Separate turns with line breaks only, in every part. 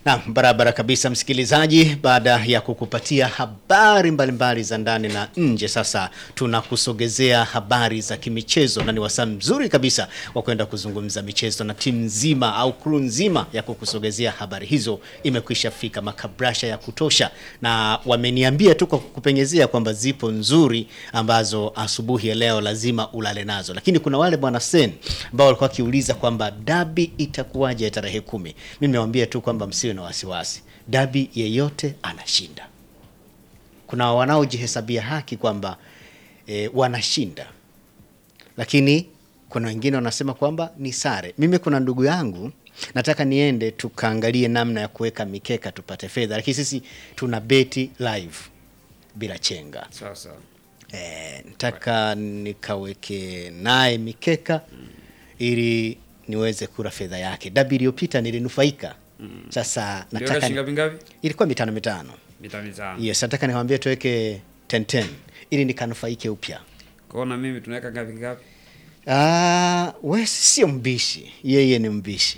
Na barabara kabisa msikilizaji, baada ya kukupatia habari mbalimbali za ndani na nje, sasa tunakusogezea habari za kimichezo, na ni wasaa mzuri kabisa wa kwenda kuzungumza michezo, na timu nzima au crew nzima ya kukusogezea habari hizo imekwisha fika, makabrasha ya kutosha, na wameniambia tu kwa kukupenyezea kwamba zipo nzuri ambazo asubuhi ya leo lazima ulale nazo, lakini kuna wale bwana Sen ambao walikuwa wakiuliza kwamba dabi itakuwaje tarehe kumi. Mimi nimewambia tu kwamba msiwe na wasiwasi, dabi yeyote anashinda. Kuna wanaojihesabia haki kwamba e, wanashinda, lakini kuna wengine wanasema kwamba ni sare. Mimi kuna ndugu yangu nataka niende tukaangalie namna ya kuweka mikeka tupate fedha, lakini sisi tuna beti live bila chenga.
Sasa
E, nataka nikaweke naye mikeka ili niweze kula fedha yake. Dabi iliyopita nilinufaika. Sasa
ndio
nataka
shilingi ngapi ngapi?
ilikuwa mitano mitano.
Mita mitano.
Yes, nataka niwaambie tuweke 10 10 ili nikanufaike upya.
Kwa hiyo na mimi tunaweka ngapi ngapi?
Ah, we sio mbishi, yeye ni mbishi.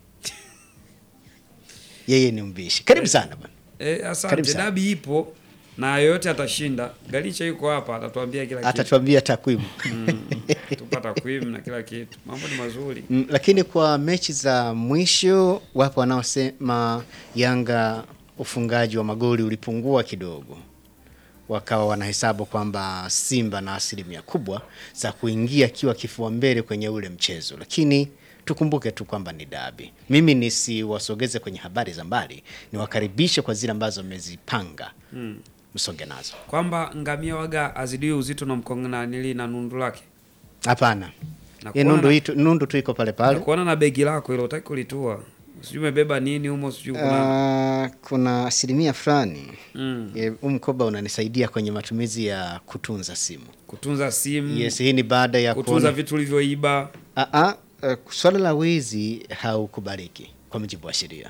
Yeye ni mbishi. Karibu sana bwana.
Eh,
Karibu
asante.
sana.
Dabi ipo na yoyote atashinda. Galicha yuko hapa atatuambia kila kitu.
Atatuambia takwimu.
Mm, tupata takwimu na kila kitu. Mambo ni mazuri.
Mm, lakini kwa mechi za mwisho wapo wanaosema Yanga ufungaji wa magoli ulipungua kidogo, wakawa wanahesabu kwamba Simba na asilimia kubwa za kuingia akiwa kifua mbele kwenye ule mchezo, lakini tukumbuke tu kwamba ni dabi. Mimi nisiwasogeze kwenye habari za mbali, niwakaribishe kwa zile ambazo mmezipanga msonge nazo.
Kwamba ngamia waga azidiwi uzito na mkonga nili na nundu lake.
Hapana,
Na
Ye,
kuona
nundu,
na-
itu, nundu tu iko pale pale.
Kuona na begi lako hilo utaki kulitua. Sijui umebeba nini humo sijui kuna.
Ah, kuna asilimia fulani
Mm.
Eh, huu mkoba unanisaidia kwenye matumizi ya kutunza simu.
Kutunza simu.
Yes, hii ni baada ya
Kutunza
kuona
vitu ulivyoiba.
Ah, ah, eh, swala la wizi haukubaliki kwa mujibu wa sheria.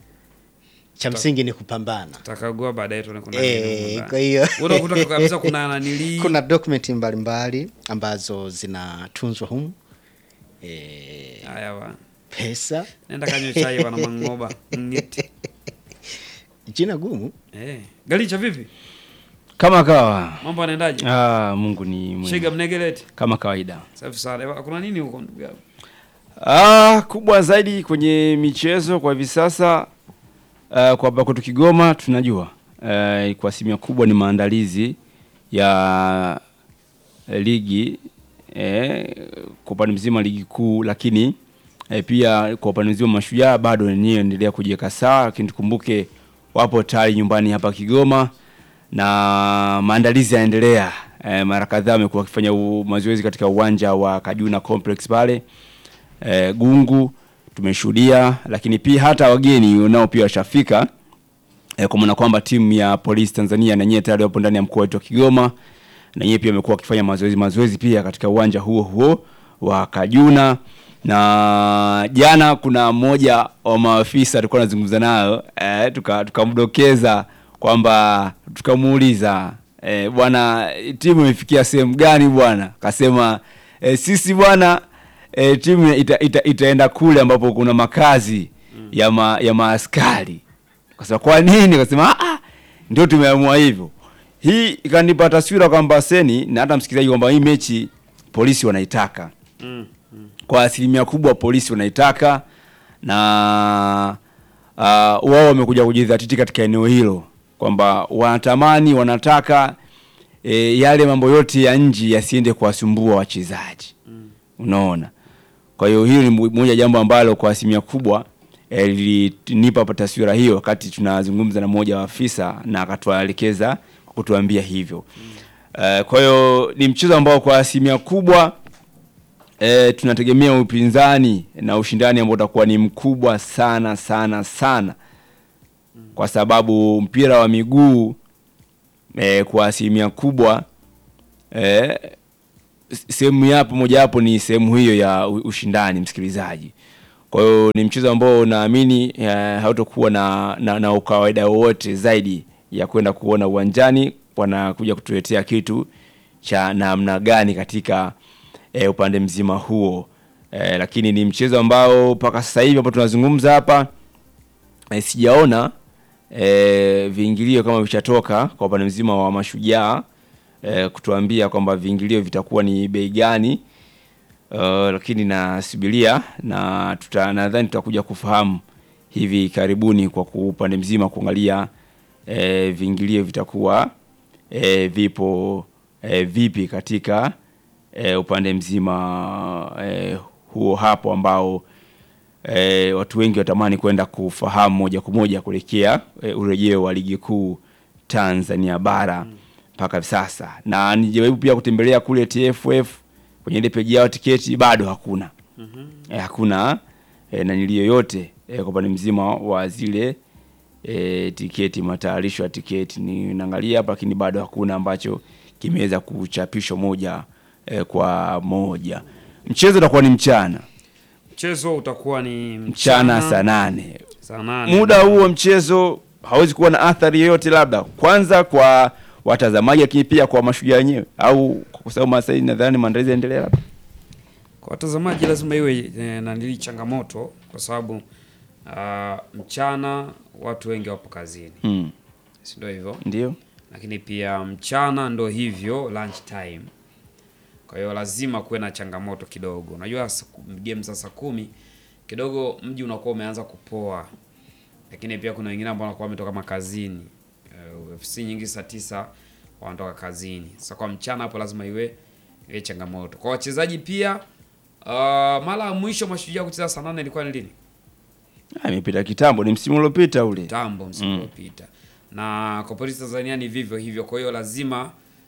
Cha msingi ni kupambana.
Takagua baadaye tuone kuna
Eh,
nini. humo
kwa
ndani.
hiyo
Unakuta kabisa kuna nanili.
kuna dokumenti mbalimbali ambazo zinatunzwa humu eh,
Haya bwana.
pesa,
Nenda kanywe chai bwana mangoba. Ngiti.
jina gumu.
Eh, Galicha vipi?
Kama kawa.
Mambo yanaendaje?
Ah, Mungu ni mwema.
Shega mnegeleti.
Kama kawaida.
Safi sana. Eva, Kuna nini huko ndugu yangu?
Ah, kubwa zaidi kwenye michezo kwa hivi sasa uh, kwa hapa kwetu Kigoma tunajua uh, kwa asilimia kubwa ni maandalizi ya eh, ligi eh, kwa upande mzima ligi kuu, lakini eh, pia kwa upande mzima mashujaa bado wenyewe endelea kujiweka sawa, lakini tukumbuke wapo tayari nyumbani hapa Kigoma na maandalizi yanaendelea. Eh, mara kadhaa wamekuwa wakifanya u- mazoezi katika uwanja wa Kajuna Complex pale eh, Gungu tumeshuhudia, lakini pia hata wageni nao pia washafika eh, kwa maana kwamba timu ya Polisi Tanzania na nyewe tayari wapo ndani ya mkoa wetu wa Kigoma na nyewe pia wamekuwa wakifanya mazoezi mazoezi pia katika uwanja huo huo wa Kajuna na jana kuna mmoja wa maafisa alikuwa anazungumza nayo eh, tuka- tukamdokeza kwamba tukamuuliza eh, bwana timu imefikia sehemu gani bwana akasema eh, sisi bwana e, timu ita, ita, itaenda kule ambapo kuna makazi ya, ma, ya maaskari. Kasema kwa nini? Kasema "Ah, ah, ndio tumeamua hivyo. Hii ikanipa taswira kwamba seni na hata msikilizaji kwamba hii mechi polisi wanaitaka
Mm.
kwa asilimia kubwa polisi wanaitaka na uh, wao wamekuja kujidhatiti katika eneo hilo kwamba wanatamani wanataka e, yale mambo yote ya nje yasiende kuwasumbua wachezaji unaona kwa hiyo hiyo ni mo- moja jambo ambalo kwa asilimia kubwa eh, lilinipa hapa taswira hiyo wakati tunazungumza na mmoja wa afisa na akatuelekeza kwa kutuambia hivyo Eh, kwa hiyo ni mchezo ambao kwa asilimia kubwa e, tunategemea upinzani na ushindani ambao utakuwa ni mkubwa sana sana sana kwa sababu mpira wa miguu e, kwa asilimia kubwa e, sehemu yapo mojawapo ni sehemu hiyo ya u- ushindani msikilizaji kwa hiyo ni mchezo ambao naamini eh, hautakuwa na, na, na ukawaida wowote zaidi ya kwenda kuona uwanjani wanakuja kutuletea kitu cha namna gani katika eh, upande mzima huo eh, lakini ni mchezo ambao mpaka sasa hivi hapo tunazungumza hapa eh, sijaona eh, viingilio kama vishatoka kwa upande mzima wa mashujaa eh, kutuambia kwamba viingilio vitakuwa ni bei gani. Uh, lakini nasubiria na tuta, nadhani tutakuja kufahamu hivi karibuni kwa ku- upande mzima kuangalia eh, viingilio vitakuwa eh, vipo eh, vipi katika eh, upande mzima eh, huo hapo ambao eh, watu wengi watamani kwenda kufahamu moja kwa moja kuelekea eh, urejeo wa ligi kuu Tanzania bara mpaka sasa, na nijaribu pia kutembelea kule TFF kwenye ile peji yao tiketi bado hakuna eh, hakuna eh, nanili yoyote eh, kwa upande mzima wa zile eh, tiketi, matayarisho ya tiketi ni naangalia hapa, lakini bado hakuna ambacho kimeweza kuchapishwa moja eh, kwa moja. Mchezo utakuwa ni mchana
Mchezo utakuwa ni
mchana saa nane.
saa nane.
Muda huo mchezo hawezi kuwa na athari yoyote, labda kwanza kwa watazamaji, lakini pia kwa mashujaa wenyewe, au kwa sababu Masai nadhani maandalizi yaendelea labda.
Kwa watazamaji lazima iwe e, nanili changamoto kwa sababu ah, mchana watu wengi wapo kazini,
Mm.
si ndio hivyo?
Ndio.
Lakini pia mchana ndo hivyo lunch time. Kwa hiyo lazima kuwe na changamoto kidogo. Unajua sa- game za saa kumi kidogo mji unakuwa umeanza kupoa, lakini pia kuna wengine ambao wanakuwa wametoka makazini. Uh, FC nyingi saa tisa wanatoka kazini. Sasa kwa mchana hapo lazima iwe iwe changamoto kwa wachezaji pia. Uh, mara ya mwisho mashujaa kucheza saa nane ilikuwa ni lini?
Ah, imepita kitambo, ni msimu uliopita ule.
Tambo msimu uliopita na kwa polisi Tanzania ni vivyo hivyo. Kwa hiyo lazima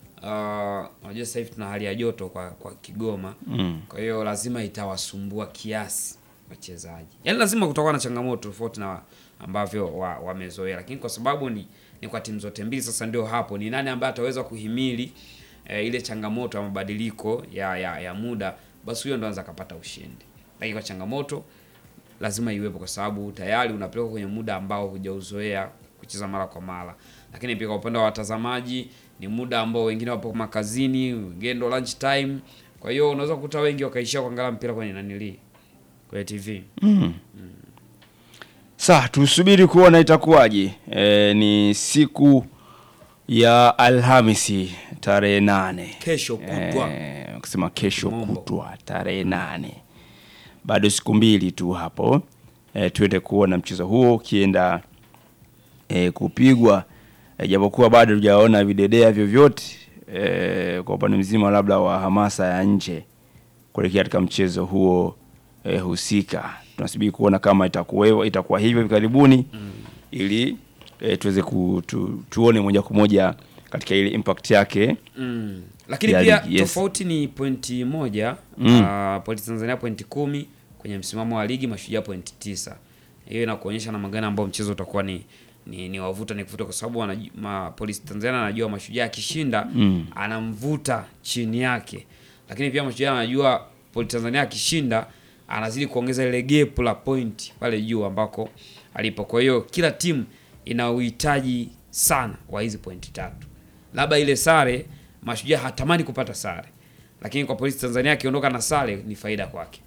uh, unajua sasa hivi tuna hali ya joto kwa, kwa Kigoma
Mm.
kwa hiyo lazima itawasumbua kiasi wachezaji, yaani lazima kutakuwa na changamoto tofauti na ambavyo wa- wamezoea, lakini kwa sababu ni, ni kwa timu zote mbili, sasa ndio hapo ni nani ambaye ataweza kuhimili eh, ile changamoto ya mabadiliko ya, ya, ya muda, basi huyo ndo anaweza akapata ushindi, lakini kwa changamoto lazima iwepo kwa sababu tayari unapelekwa kwenye muda ambao hujauzoea kucheza mara kwa mara. Lakini pia kwa upande wa watazamaji ni muda ambao wengine wapo makazini, wengine ndo lunch time. Kwa hiyo unaweza kukuta wengi wakaishia kuangalia mpira kwenye nanili kwenye TV.
Sasa tusubiri kuona itakuwaje. E, ni siku ya Alhamisi tarehe nane
Kesho kutwa.
Eh, kusema kesho
Mombo.
kutwa tarehe nane, bado siku mbili tu hapo e, tuende kuona mchezo huo ukienda e, kupigwa e, japokuwa bado tujaona videdea vyovyote e, kwa upande mzima labda wa hamasa ya nje kuelekea katika mchezo huo e, husika. Tunasubiri kuona kama itakuwa itakuwa hivyo hivi karibuni ili e, tuweze ku, tu, tuone moja kwa moja katika ile impact yake
Mm. Lakini
Ya
pia
ligi, yes.
tofauti ni pointi moja
Mm.
uh, Polisi Tanzania pointi kumi kwenye msimamo wa ligi, Mashujaa pointi tisa. Hiyo inakuonyesha namna gani ambao mchezo utakuwa ni ni, ni wavuta ni kuvuta, kwa sababu wanaju- ma, Polisi Tanzania anajua Mashujaa akishinda
Mm.
anamvuta chini yake, lakini pia Mashujaa anajua Polisi Tanzania akishinda anazidi kuongeza ile gap la point pale juu ambako alipo. Kwa hiyo kila timu ina uhitaji sana wa hizi pointi tatu, labda ile sare Mashujaa hatamani kupata sare, lakini kwa Polisi Tanzania akiondoka na sare ni faida kwake.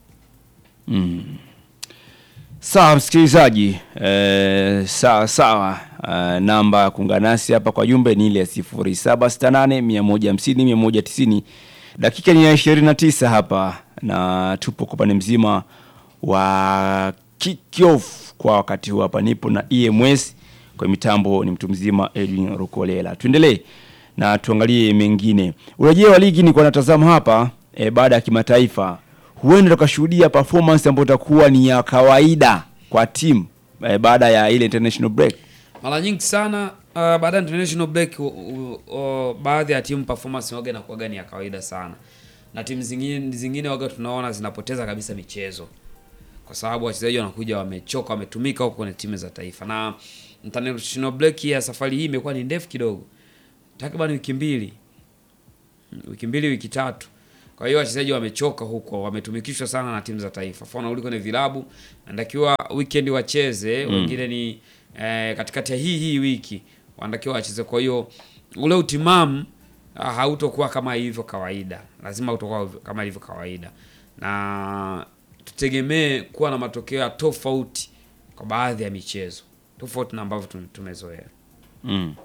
Sawa msikilizaji, eh, sawa sawa. Eh, namba ya kuungana nasi hapa kwa jumbe ni ile ya 0768 150 190. Dakika ni ya 29 hapa na tupo kwa upande mzima wa kickoff kwa wakati huu. Hapa nipo na EMS kwa mitambo, ni mtu mzima Edwin Rukolela. Tuendelee na tuangalie mengine. Urejeo wa ligi ni kwa natazama hapa eh, baada ya kimataifa huenda tukashuhudia performance ambayo itakuwa ni ya kawaida kwa timu eh, baada ya ile international break.
Mara nyingi sana uh, baada ya international break u, u, u, baadhi ya timu performance waga inakuwaga ni ya kawaida sana, na timu zingine zingine waga tunaona zinapoteza kabisa michezo kwa sababu wachezaji wanakuja wamechoka, wametumika huko kwenye timu za taifa. Na international break ya safari hii imekuwa ni ndefu kidogo, takriban wiki mbili, wiki mbili, wiki tatu. Kwa hiyo wachezaji wamechoka huko, wametumikishwa sana na timu za taifa. Mfano uli kwenye vilabu wanatakiwa weekend wacheze, wengine ni eh, katikati ya hii hii wiki wanatakiwa wacheze. Kwa hiyo ule utimamu ah, hautokuwa kama ilivyo kawaida, lazima utakuwa kama ilivyo kawaida, na tutegemee kuwa na matokeo ya tofauti kwa baadhi ya michezo tofauti na ambavyo tum- tumezoea.
Mm.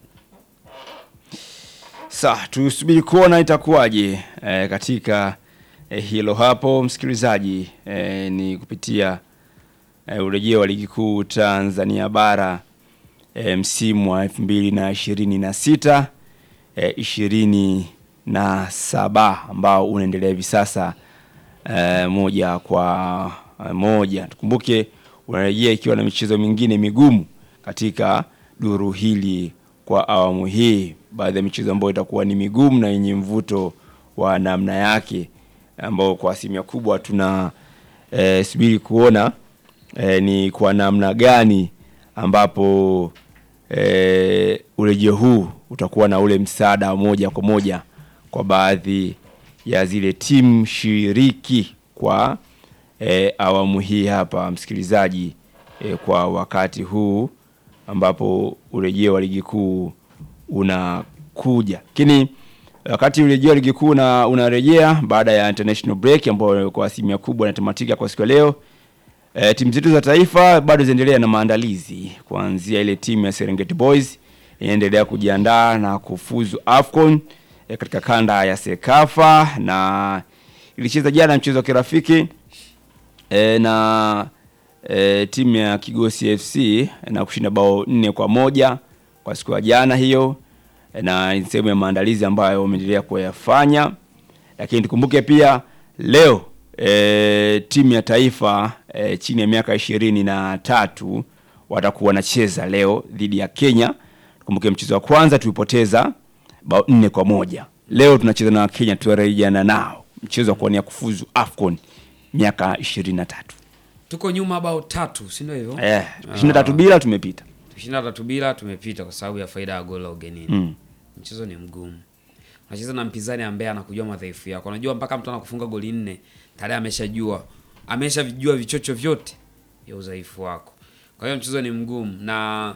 Sa tusubiri kuona itakuwaje eh, katika eh, hilo hapo msikilizaji eh, ni kupitia eh, urejeo wa ligi kuu Tanzania bara eh, msimu wa elfu mbili na ishirini na sita eh, ishirini na saba ambao unaendelea hivi sasa eh, moja kwa eh, moja. Tukumbuke unarejea ikiwa na michezo mingine migumu katika duru hili kwa awamu hii, baadhi ya michezo ambayo itakuwa ni migumu na yenye mvuto wa namna yake, ambao kwa asilimia kubwa tuna eh, subiri kuona eh, ni kwa namna gani ambapo eh, urejeo huu utakuwa na ule msaada wa moja kwa moja kwa baadhi ya zile timu shiriki kwa eh, awamu hii hapa msikilizaji, eh, kwa wakati huu ambapo urejeo wa ligi kuu unakuja, lakini wakati urejeo wa ligi kuu una, unarejea baada ya international break ambayo kwa asilimia kubwa inatamatika kwa siku ya leo. E, timu zetu za taifa bado zinaendelea na maandalizi kuanzia ile timu ya Serengeti Boys inaendelea kujiandaa na kufuzu AFCON e, katika kanda ya Sekafa na ilicheza jana mchezo wa kirafiki e, na e, timu ya Kigosi FC na kushinda bao nne kwa moja kwa siku ya jana hiyo, e, na ni sehemu ya maandalizi ambayo wameendelea kuyafanya, lakini tukumbuke pia leo e, timu ya taifa e, chini ya miaka ishirini na tatu watakuwa wanacheza leo dhidi ya Kenya. Tukumbuke mchezo wa kwanza tulipoteza bao nne kwa moja. Leo tunacheza na Kenya, tunarejeana nao mchezo wa kuwania kufuzu AFCON miaka ishirini na tatu
Tuko nyuma bao tatu, si ndio hivyo?
eh, ishirini na tatu bila tumepita.
Tushinda tatu bila tumepita kwa sababu ya faida ya goli la ugenini.
Mm.
Mchezo ni mgumu. Unacheza na mpinzani ambaye anakujua madhaifu yako. Unajua mpaka mtu anakufunga goli nne, tayari ameshajua, ameshajua vichocho vyote vya udhaifu wako. Kwa hiyo mchezo ni mgumu na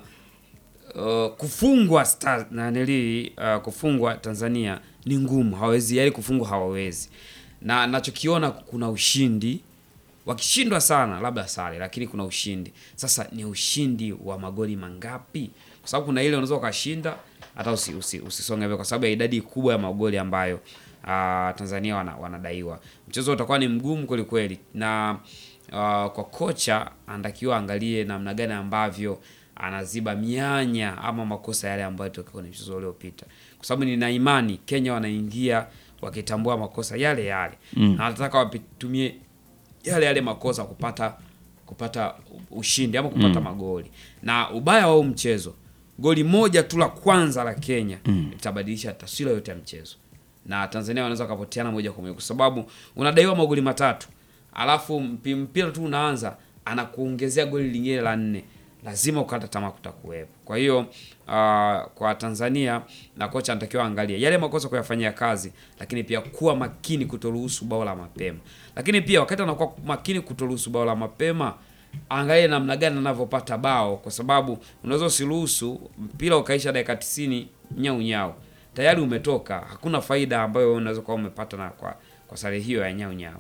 uh, kufungwa star, na nili uh, kufungwa Tanzania ni ngumu, hawezi yaani kufungwa hawawezi. Na nachokiona kuna ushindi wakishindwa sana labda sare, lakini kuna ushindi. Sasa ni ushindi wa magoli mangapi? Kwa sababu kuna ile unaweza ukashinda hata usi, usi, usisonge mbele kwa sababu ya idadi kubwa ya magoli ambayo uh, Tanzania wana, wanadaiwa. Mchezo utakuwa ni mgumu kweli kweli, na uh, kwa kocha anatakiwa angalie namna gani ambavyo anaziba mianya ama makosa yale ambayo tokea kwenye mchezo uliopita, kwa sababu nina imani Kenya wanaingia wakitambua makosa yale yale mm. na wanataka watumie yale yale makosa kupata kupata ushindi ama kupata magoli. Na ubaya wa huu mchezo, goli moja tu la kwanza la Kenya litabadilisha taswira yote ya mchezo, na Tanzania wanaweza wakapoteana moja kwa moja, kwa sababu unadaiwa magoli matatu, alafu mpi- mpira tu unaanza anakuongezea goli lingine la nne, lazima ukata tamaa kutakuwepo. Kwa hiyo uh, kwa Tanzania na kocha anatakiwa angalie yale makosa kuyafanyia kazi, lakini pia kuwa makini kutoruhusu bao la mapema. Lakini pia wakati anakuwa makini kutoruhusu bao la mapema, angalie namna gani anavyopata bao, kwa sababu unaweza usiruhusu mpira ukaisha dakika 90 nyau nyau, tayari umetoka, hakuna faida ambayo unaweza kuwa umepata na kwa, kwa sare hiyo ya nyau nyau.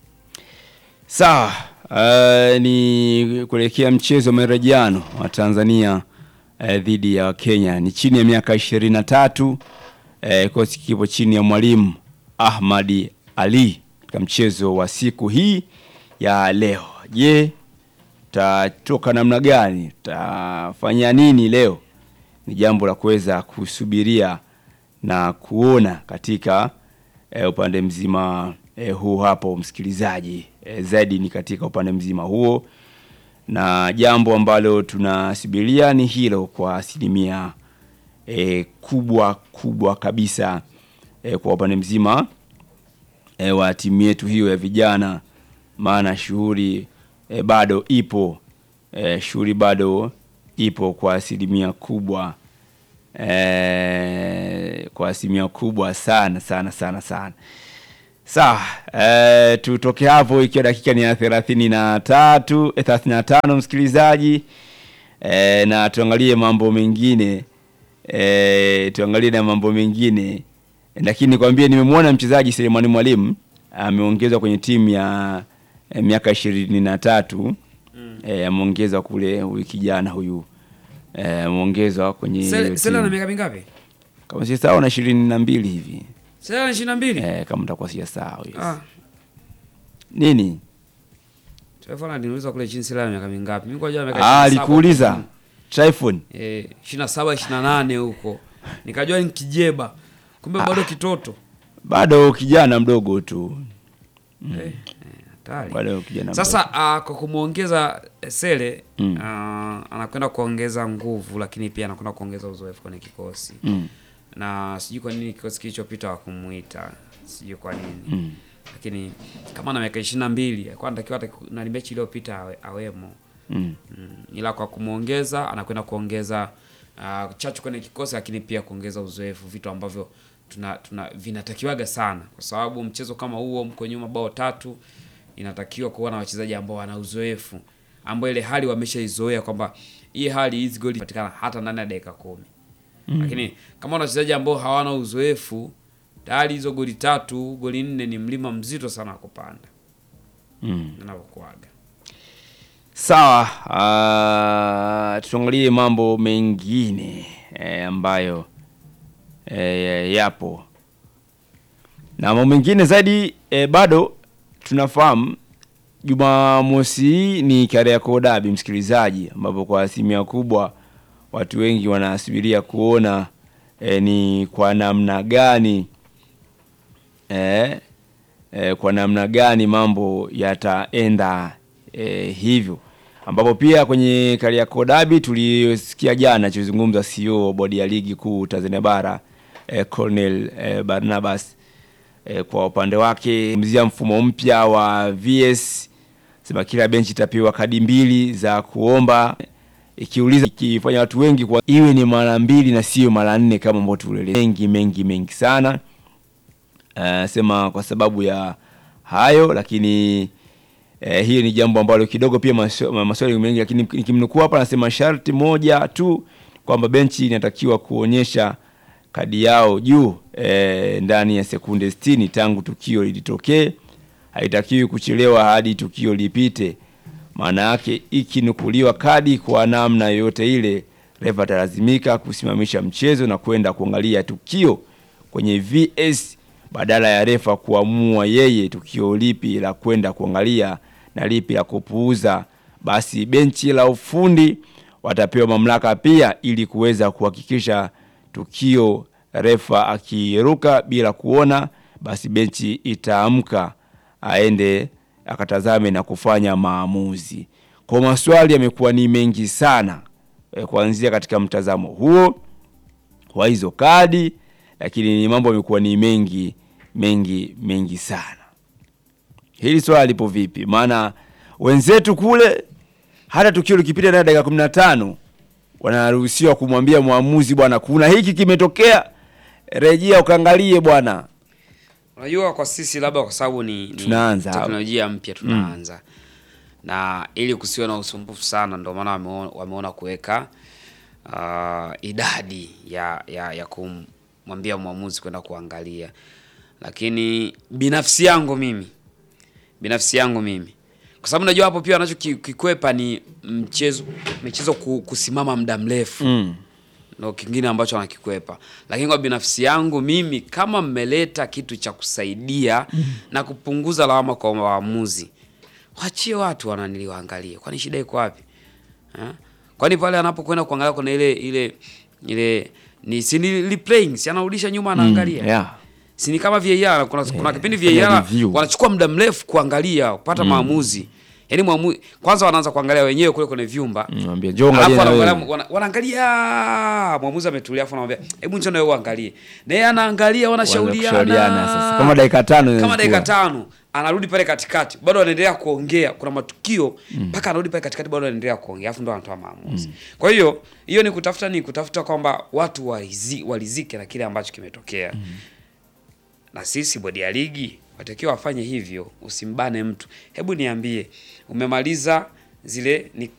Sawa, uh, ni kuelekea mchezo wa marejeano wa Tanzania uh, dhidi ya Kenya. Ni chini ya miaka ishirini na tatu. Uh, kikosi kipo chini ya mwalimu Ahmadi Ali katika mchezo wa siku hii ya leo. Je, tatoka namna gani? Tafanya nini leo? Ni jambo la kuweza kusubiria na kuona katika e, upande mzima e, huu hapo msikilizaji. E, zaidi ni katika upande mzima huo, na jambo ambalo tunasubiria ni hilo kwa asilimia e, kubwa kubwa kabisa e, kwa upande mzima e, wa timu yetu hiyo ya vijana, maana shughuli e, bado ipo e, shughuli bado ipo kwa asilimia kubwa e, kwa asilimia kubwa sana sana sana sana. Sawa, e, tutoke hapo ikiwa dakika ni ya thelathini na tatu eh, thelathini na tano msikilizaji e, na tuangalie mambo mengine e, tuangalie na mambo mengine lakini nikwambie, nimemwona mchezaji Selemani Mwalimu ameongezwa kwenye timu ya eh, miaka ishirini na tatu eh, ameongezwa kule huyu kijana huyu eh, ameongezwa kwenye hiyo
Sele Sele ana
timu.
miaka mingapi?
kama si sawa na ishirini na mbili hivi
Sele ana 22.
eh, kama mtakuwa si sawa yes.
Ah,
nini
Taifa aliniuliza kule chini Sele ana miaka mingapi? Mimi kwa jua miaka
ah,
27.
alikuuliza Tryphon
Eh, 27 28 huko. Nikajua ni kijeba. Kumbe bado kitoto.
bado kijana mdogo tu
Eh, eh, hatari.
bado kijana
Sasa uh, kwa kumwongeza eh, Sele
Mm.
uh, anakwenda kuongeza nguvu, lakini pia anakwenda kuongeza uzoefu kwenye kikosi
mdogo. mm.
na sijui kwa nini kikosi kilichopita wakumuita, sijui kwa nini
Mm.
lakini kama na miaka ishirini na mbili alikuwa anatakiwa hata na mechi iliyopita awe, awemo
Mm.
mm. ila kwa kumwongeza anakwenda kuongeza uh, chachu kwenye kikosi, lakini pia kuongeza uzoefu, vitu ambavyo tuna, tuna vinatakiwaga sana, kwa sababu mchezo kama huo mko nyuma bao tatu, inatakiwa kuwa na wachezaji ambao wana uzoefu, ambao ile hali wameshaizoea kwamba hii hali hizi goli patikana hata ndani ya dakika kumi mm. lakini kama una wachezaji ambao hawana uzoefu tayari hizo goli tatu goli nne ni mlima mzito sana wa kupanda
Mm.
inavyokuaga.
Sawa, uh, tuangalie mambo mengine eh, ambayo eh, yapo na mambo mengine zaidi eh, bado tunafahamu Jumamosi hii ni Kariakoo Derby, msikilizaji, ambapo kwa asilimia kubwa watu wengi wanasubiria kuona eh, ni kwa namna gani eh, eh, kwa namna gani mambo yataenda eh, hivyo ambapo pia kwenye Kariakoo Derby tulisikia jana chozungumza CEO wa bodi ya ligi kuu Tanzania bara eh, Colonel eh, Barnabas eh, kwa upande wake mzia mfumo mpya wa VS sema kila benchi itapewa kadi mbili za kuomba ikiuliza ikifanya watu wengi kwa iwe ni mara mbili na sio mara nne kama ambavyo tulieleza mengi mengi mengi sana uh, sema kwa sababu ya hayo lakini eh, hiyo ni jambo ambalo kidogo pia maswa- ma- maswali mengi lakini nikimnukuu hapa anasema sharti moja tu kwamba benchi inatakiwa kuonyesha kadi yao juu eh, ndani ya sekunde 60 tangu tukio lilitokee haitakiwi kuchelewa hadi tukio lipite maana yake ikinukuliwa kadi kwa namna yoyote ile refa atalazimika kusimamisha mchezo na kwenda kuangalia tukio kwenye VS badala ya refa kuamua yeye tukio lipi la kwenda kuangalia na lipi la kupuuza. Basi benchi la ufundi watapewa mamlaka pia ili kuweza kuhakikisha tukio refa akiruka bila kuona, basi benchi itaamka aende akatazame na kufanya maamuzi. Kwa maswali yamekuwa ni mengi sana e, kuanzia katika mtazamo huo wa hizo kadi, lakini ni mambo yamekuwa ni mengi mengi mengi sana. Hili swala lipo vipi? Maana wenzetu kule hata tukio likipita ndani ya dakika kumi na tano wanaruhusiwa kumwambia mwamuzi, bwana, kuna hiki kimetokea, rejea ukaangalie bwana.
Unajua, kwa sisi labda kwa sababu ni, ni
Tunaanza.
teknolojia mpya tunaanza na ili kusiwe na usumbufu sana, ndio maana wameona, wameona kuweka uh, idadi ya ya, ya kumwambia mwamuzi kwenda kuangalia, lakini binafsi yangu mimi binafsi yangu mimi kwa sababu najua hapo pia wanachokikwepa ni mchezo michezo ku- kusimama muda mrefu
Mm.
ndo kingine ambacho anakikwepa, lakini kwa binafsi yangu mimi, kama mmeleta kitu cha kusaidia na kupunguza lawama kwa waamuzi, wachie watu wananili waangalie, kwani shida iko wapi ha? Kwani pale anapokwenda kuangalia kuna ile ile ile ni si ni replaying, si anarudisha nyuma anaangalia
Yeah.
si ni kama VAR kuna, kuna kipindi
fanya
VAR
review.
wanachukua muda mrefu kuangalia kupata maamuzi yaani mwamu, kwanza wanaanza kuangalia wenyewe kule kwenye vyumba
Mm, Mwambie njoo
Alafu
angalia na
wanaangalia-
wewe.
wana- wanaangalia mwamuzi ametulia, afu anamwambia hebu njoo na wewe uangalie, na yeye anaangalia, wanashauriana
kushauriana sasa. Kama dakika tano
kama
inachukua.
dakika tano anarudi pale katikati, bado wanaendelea kuongea. Kuna matukio mpaka anarudi pale katikati, bado wanaendelea kuongea, afu ndo anatoa maamuzi. Kwa hiyo hiyo ni kutafuta ni kutafuta kwamba watu warizi, walizike na kile ambacho kimetokea na sisi bodi ya ligi watakiwa wafanye hivyo, usimbane mtu. Hebu niambie, umemaliza zile ni